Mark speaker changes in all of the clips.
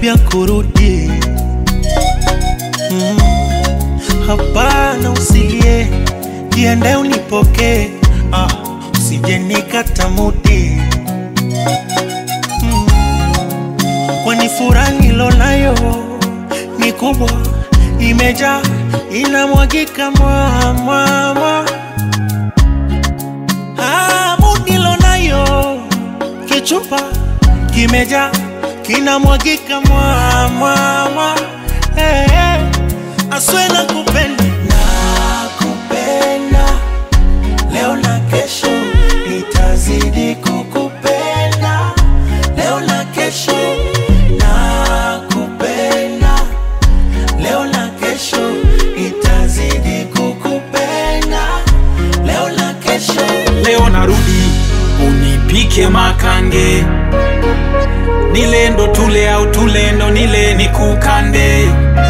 Speaker 1: karibia kurudi. Mm, hapana, usilie, jiende unipokee, ah, usije nikata mudi mm, kwani furaha nilonayo ni kubwa, imejaa inamwagika mwamwamwa hamu nilonayo kichupa kimejaa kinamwagika mwamwamwa hey, hey. aswe na kupenda nakupenda leo na kesho nitazidi kukupenda leo na kesho nakupenda leo na kesho nitazidi kukupenda leo na kesho
Speaker 2: leo narudi unipike makange nilendo tule au tulendo nile nikukande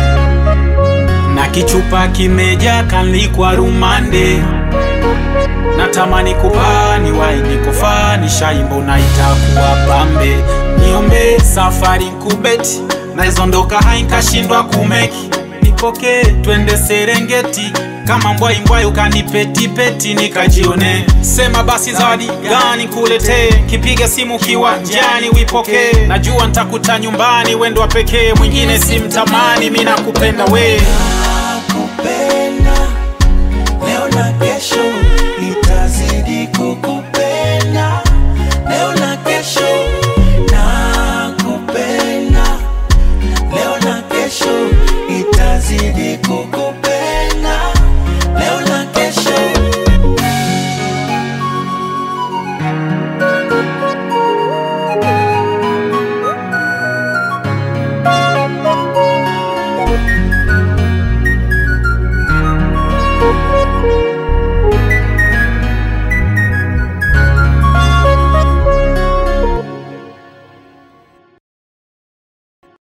Speaker 2: na kichupa kimeja kanlikwa rumande natamani kupani wainikofani shaimbo na itakuwa pambe niombe safari nkubeti naizondoka hainkashindwa kumeki nipokee twende serengeti kama mbwai mbwai ukanipetipeti nikajione sema basi zawadi gani kuletee kipiga simu kiwanjani wipokee najua ntakuta nyumbani wendo wa pekee mwingine simtamani mi nakupenda we
Speaker 1: nakupenda leo na kesho nitazidi kukupenda leo na kesho nakupenda leo na kesho nitazidi kukupenda